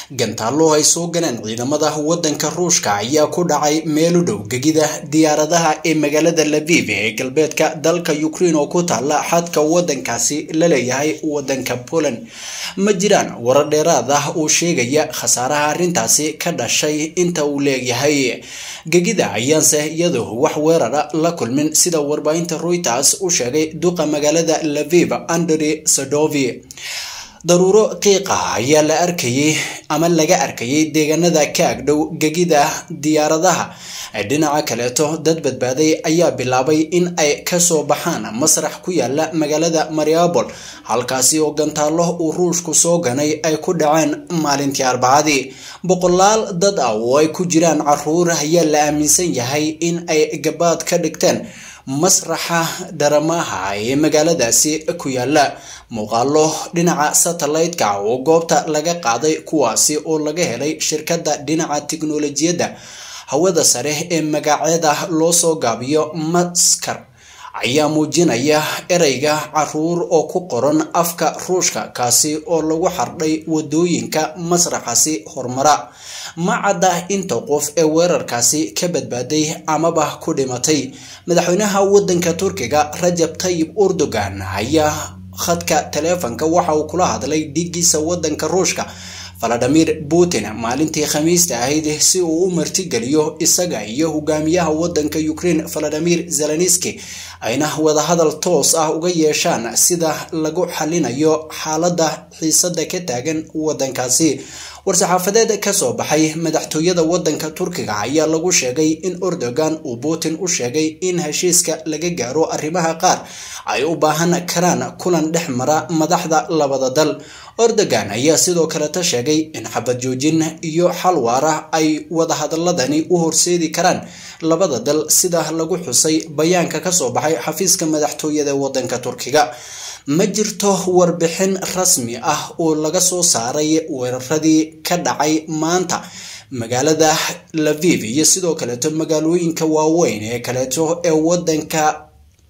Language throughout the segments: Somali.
gantaallo ay soo galeen ciidamada waddanka ruushka ayaa ku dhacay meel u dhow gegida diyaaradaha ee magaalada laviv ee galbeedka dalka ukraine oo ku taalla xadka waddankaasi la leeyahay waddanka poland ma jiraan warar dheeraad ah oo sheegaya khasaaraha arrintaasi ka dhashay inta uu leeyahay gegida ayaanse iyadoo wax weerara la kulmin sida warbaahinta reuters u sheegay duqa magaalada laviv andrey sadovi daruuro qiiqa ayaa la arkayay ama laga arkayay deegaanada ka agdhow gegida diyaaradaha dhinaca kaleeto dad badbaaday ayaa bilaabay in ay kasoo baxaan masrax ku yaala magaalada mariabol halkaasi oo gantaallo uu ruushku soo ganay ay ku dhaceen maalintii arbacadii boqolaal dad ah oo ay ku jiraan caruur ayaa la aaminsan yahay in ay gabaad ka dhigteen masraxa dharamaha ee magaaladaasi ku yaala muuqaalo dhinaca satellite-ka oo goobta laga qaaday kuwaasi oo laga helay shirkadda dhinaca tiknolojiyadda hawada sare ee magaceeda loo soo gaabiyo maskar ayaa muujinaya ereyga caruur oo ku qoran afka ruushka kaasi oo lagu xardhay wadooyinka masraxaasi horumara ma cadda inta qof ee weerarkaasi ka badbaaday amaba ku dhimatay madaxweynaha waddanka turkiga rajab tayib erdogan ayaa khadka taleefanka waxa uu kula hadlay dhiiggiisa waddanka ruushka valadimir putin maalintii khamiista ahayd si uu u martigeliyo isaga iyo hogaamiyaha waddanka ukraine valadimir zelenski ayna wadahadal toos ah uga yeeshaan sida lagu xalinayo xaaladda xiisada ka taagan waddankaasi war-saxaafadeed kasoo baxay madaxtooyada waddanka turkiga ayaa lagu sheegay in erdogan uu putin u sheegay in heshiiska laga gaaro arrimaha qaar ay u baahan karaan kulan dhex mara madaxda labada dal erdogan ayaa sidoo kaleta sheegay in xabad joojin iyo xal waara ay wadahadaladani u horseedi karaan labada dal sida lagu xusay bayaanka kasoo baxay xafiiska madaxtooyada waddanka turkiga ma jirto warbixin rasmi ah oo laga soo saaray weeraradii ka dhacay maanta magaalada laviv iyo sidoo kaleeto magaalooyinka waaweyn ee kaleeto ee waddanka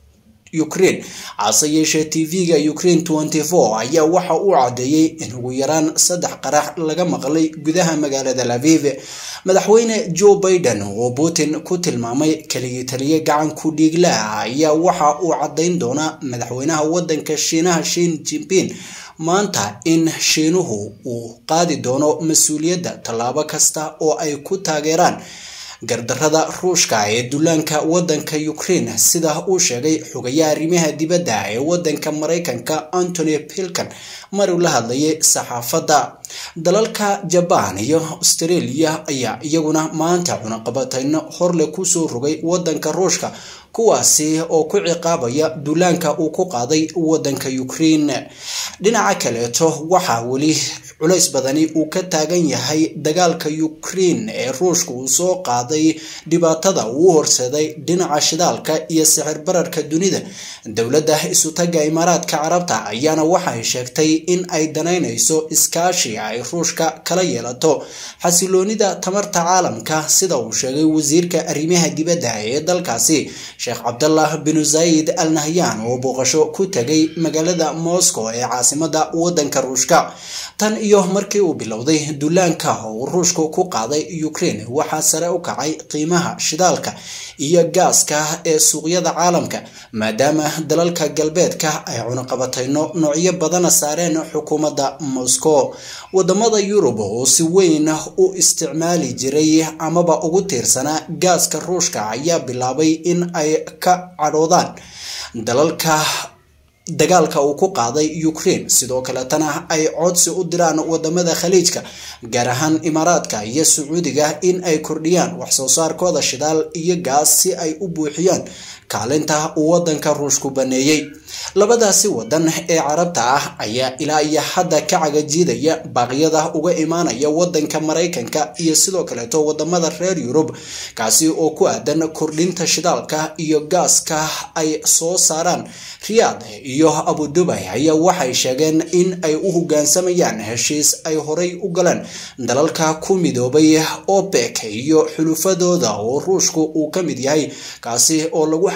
ukraine hase yeeshee tv-ga ukraine tenty four ayaa waxa uu caddeeyey in ugu yaraan saddex qarax laga maqlay gudaha magaalada laviv madaxweyne joe biden oo putin ku tilmaamay keligii taliye gacan ku dhiiglaha ayaa waxa uu caddayn doonaa madaxweynaha waddanka shiinaha shin jinping maanta in shiinuhu uu qaadi doono mas-uuliyadda tallaabo kasta oo ay ku taageeraan gardarada ruushka ee dullaanka waddanka ukraine sida uu sheegay xogayaha arrimaha dibadda ee waddanka maraykanka antony pilkan maruu la hadlayay saxaafadda dalalka jabaan iyo australia ayaa iyaguna maanta cunaqabatayno horle kusoo rogay waddanka ruushka kuwaasi oo ku ciqaabaya duulaanka uu ku qaaday waddanka ukraine dhinaca kaleeto waxaa weli culays badani uu ka taagan yahay dagaalka ukraine ee ruushka uu soo qaaday dhibaatada uu horseeday dhinaca shidaalka iyo sixir bararka dunida dowladda isutaga imaaraadka carabta ayaana waxay sheegtay in ay danaynayso iskaashi ay ruushka kala yeelato xasiloonida tamarta caalamka sida uu sheegay wasiirka arrimaha dibadda ee dalkaasi sheekh cabdallah binu zayid al nahyan oo booqasho ku tegay magaalada moscow ee caasimada waddanka ruushka tan iyo markii uu bilowday dullaanka uu ruushku ku qaaday ukraine waxaa sare u kacay qiimaha shidaalka iyo gaaska ee suuqyada caalamka maadaama dalalka galbeedka ay cunaqabatayno noocyo badana saareen xukuumadda moscow wadamada yurub oo si weyn u isticmaali jiray amaba ugu tiirsanaa gaaska ruushka ayaa bilaabay in ay ka cadhoodaan dalalka dagaalka uu ku qaaday ukraine sidoo kaletana ay codsi u diraan wadamada khaliijka gaar ahaan imaaraadka iyo sacuudiga in ay kordhiyaan waxsoo saarkooda shidaal iyo gaas si ay u buuxiyaan kaalinta uu wadanka ruushku baneeyey labadaasi wadan ee carabta ah ayaa ilaa iyo hadda ka cagajiidaya baaqyada uga imaanaya wadanka maraykanka iyo sidoo kaleeto wadamada reer yurub kaasi oo ku aadan kordhinta shidaalka iyo gaaska ay soo saaraan riyaad iyo abudubay ayaa waxay sheegeen in ay u hogaansamayaan heshiis ay horay u galeen dalalka ku midoobay opec iyo xulufadooda oo ruushku uu ka mid yahay kaasi oo lagu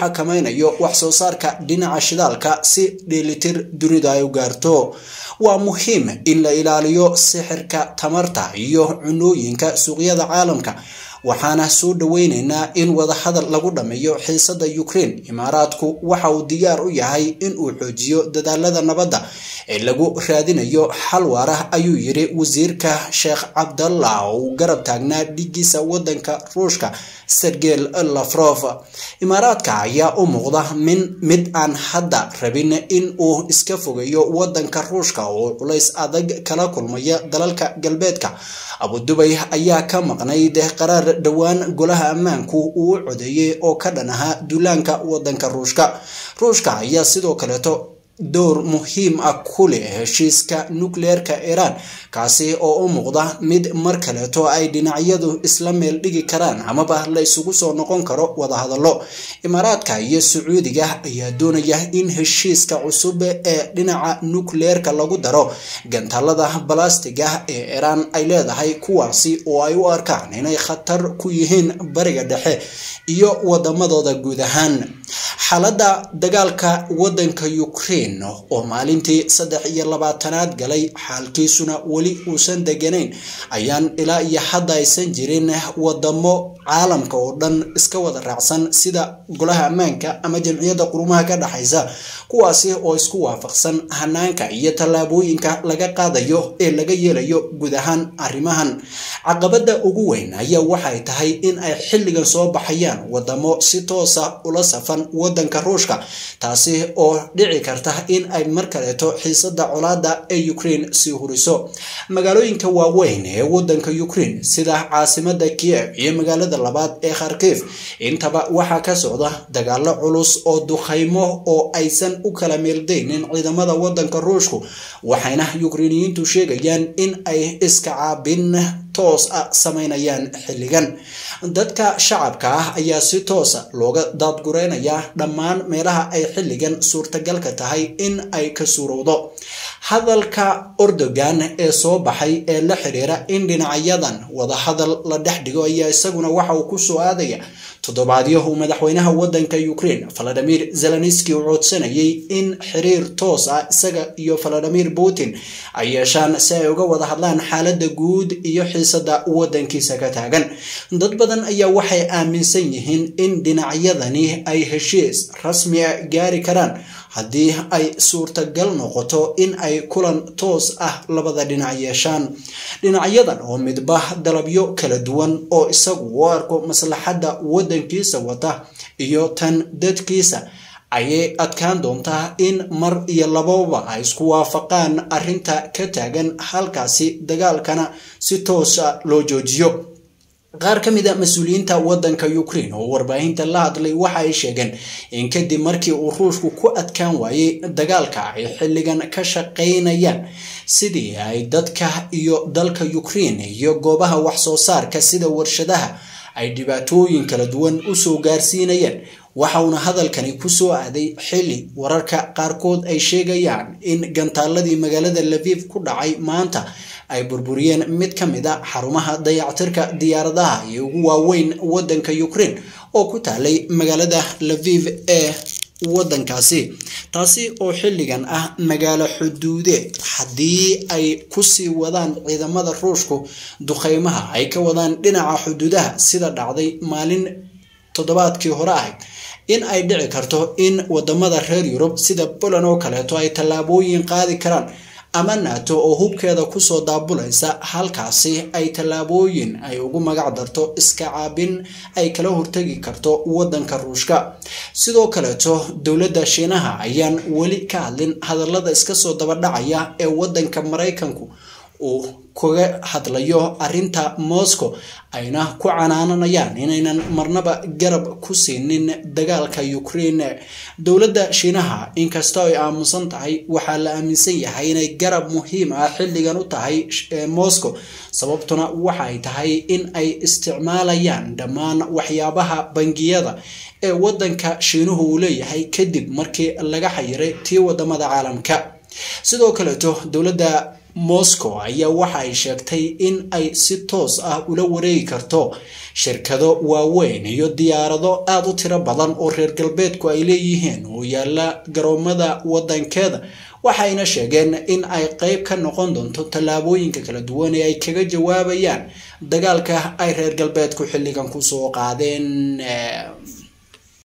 xakameynayo wax soo saarka dhinaca shidaalka si dheelitir dunida ay u gaarto waa muhiim in la ilaaliyo sixirka tamarta iyo cunooyinka suuqyada caalamka waxaana soo dhoweyneynaa in wadahadal lagu dhammeeyo xiisada ukraine imaaraadku waxa uu diyaar u yahay in uu xoojiyo dadaalada nabadda ee lagu raadinayo xal waara ayuu yiri wasiirka sheekh cabdallah oo uu garab taagnaa dhigiisa wadanka ruushka sergey lafrof imaaraadka ayaa u muuqda min mid aan hadda rabin in uu iska fogeeyo wadanka ruushka oo culays adag kala kulmaya dalalka galbeedka abudubay ayaa ka maqnayd qaraar dhowaan golaha ammaanku uu u codeeyey oo ka dhan ahaa duulaanka wadanka ruushka ruushka ayaa sidoo kaleeto door muhiim ah ku leh heshiiska nukleerka iiraan kaasi oo u muuqda mid mar kaleeto ay dhinacyadu isla meel dhigi karaan amaba la isugu soo noqon karo wadahadallo imaaraadka iyo sacuudiga ayaa doonaya in heshiiska cusub ee dhinaca nukleerka lagu daro gantaalada balastiga ee iiraan ay leedahay kuwaasi oo ay u arkaan inay khatar ku yihiin bariga dhexe iyo wadamadooda guud ahaan xaaladda dagaalka wadanka ukraine oo maalintii saddex iyo labaatanaad galay xaalkiisuna weli uusan deganayn ayaan ilaa iyo hadda aysan jirin wadamo caalamka oo dhan iska wada raacsan sida golaha ammaanka ama jamciyadda qurumaha ka dhexaysa kuwaasi oo isku waafaqsan hanaanka iyo tallaabooyinka laga qaadayo ee laga yeelayo guud ahaan arrimahan caqabada ugu weyn ayaa waxay tahay in ay xilligan soo baxayaan wadamo si toosa ula safan wadanka ruushka taasi oo dhici karta in ay mar kaleeto xiisada colaada ee ukraine sii huriso magaalooyinka waaweyn ee wadanka ukraine sida caasimada kiev iyo magaalada labaad ee kharkiv intaba waxaa ka socda dagaalo culus oo dukhaymo oo aysan u kala meeldaynin ciidamada wadanka ruushku waxayna ukrainiyiintu sheegayaan in ay iska caabin toos ah sameynayaan xilligan dadka shacabka ah ayaa si toosa looga daadgureynayaa dhammaan meelaha ay xilligan suurtagalka tahay in ay ka suurowdo hadalka ordogan ee soo baxay ee la xiriira in dhinacyadan wadahadal la dhex dhigo ayaa isaguna waxa uu kusoo aadaya toddobaadyahu madaxweynaha wadanka ukraine valadimir zelenski uu codsanayay in xiriir toos ah isaga iyo valadimir putin ay yeeshaan si ay uga wada hadlaan xaalada guud iyo xiisada wadankiisa ka taagan dad badan ayaa waxay aaminsan yihiin in dhinacyadani ay heshiis rasmi a gaari karaan haddii ay suurtagal noqoto in ay kulan toos ah labada dhinac yeeshaan dhinacyadan oo midba dalabyo kala duwan oo isagu u arko maslaxadda wadankiisa wata iyo tan dadkiisa ayay adkaan doontaa in mar iyo lababa ay isku waafaqaan arrinta ka taagan halkaasi dagaalkana si toosa loo joojiyo qaar ka mid a mas-uuliyiinta wadanka ukraine oo warbaahinta la hadlay waxa ay sheegeen in kadib markii uu ruushku ku adkaan waayey dagaalka ay xilligan ka shaqaynayaan sidii ay dadka iyo dalka ukraine iyo goobaha wax soo saarka sida warshadaha ay dhibaatooyin kala duwan usoo gaarsiinayeen waxa uuna hadalkani kusoo aaday xilli wararka qaarkood ay sheegayaan in gantaaladii magaalada laviv ku dhacay maanta ay burburiyeen mid ka mid a xarumaha dayactirka diyaaradaha iyo ugu waaweyn wadanka ukraine oo ku taalay magaalada laviv ee wadankaasi taasi oo xilligan ah magaalo xuduudeed haddii ay kusii wadaan ciidamada ruushku duqeymaha ay ka wadaan dhinaca xuduudaha sida dhacday maalin toddobaadkii hore ahayd in ay dhici karto in wadamada reer yurub sida poland oo kaleeto ay tallaabooyin qaadi karaan ama nato oo hubkeeda kusoo daabulaysa halkaasi ay tallaabooyin ay ugu magac darto iska caabin ay kala hortegi karto wadanka ruushka sidoo kaleeto dowladda shiinaha ayaan weli ka hadlin hadallada iska soo dabadhacaya ee wadanka maraykanku uu kaga hadlayo arinta moscow ayna ku canaananayaan inaynan marnaba garab ku siinin dagaalka ukraine dowladda shiinaha inkastoo ay aamusan tahay waxaa la aaminsan yahay inay garab muhiim ah xilligan u tahay moscow sababtuna waxay tahay in ay isticmaalayaan dhammaan waxyaabaha bangiyada ee wadanka shiinuhu uu leeyahay kadib markii laga xayiray tii wadamada caalamka sidoo kaleeto dowladda moscow ayaa waxa ay sheegtay in ay si toos ah ula wareegi karto shirkado waaweyn iyo diyaarado aada u tiro badan oo reer galbeedku ay leeyihiin oo yaala garoomada wadankeeda waxayna sheegeen in ay qeyb ka noqon doonto tallaabooyinka kala duwan ee ay kaga jawaabayaan dagaalka ay reer galbeedku xilligan kusoo qaadeen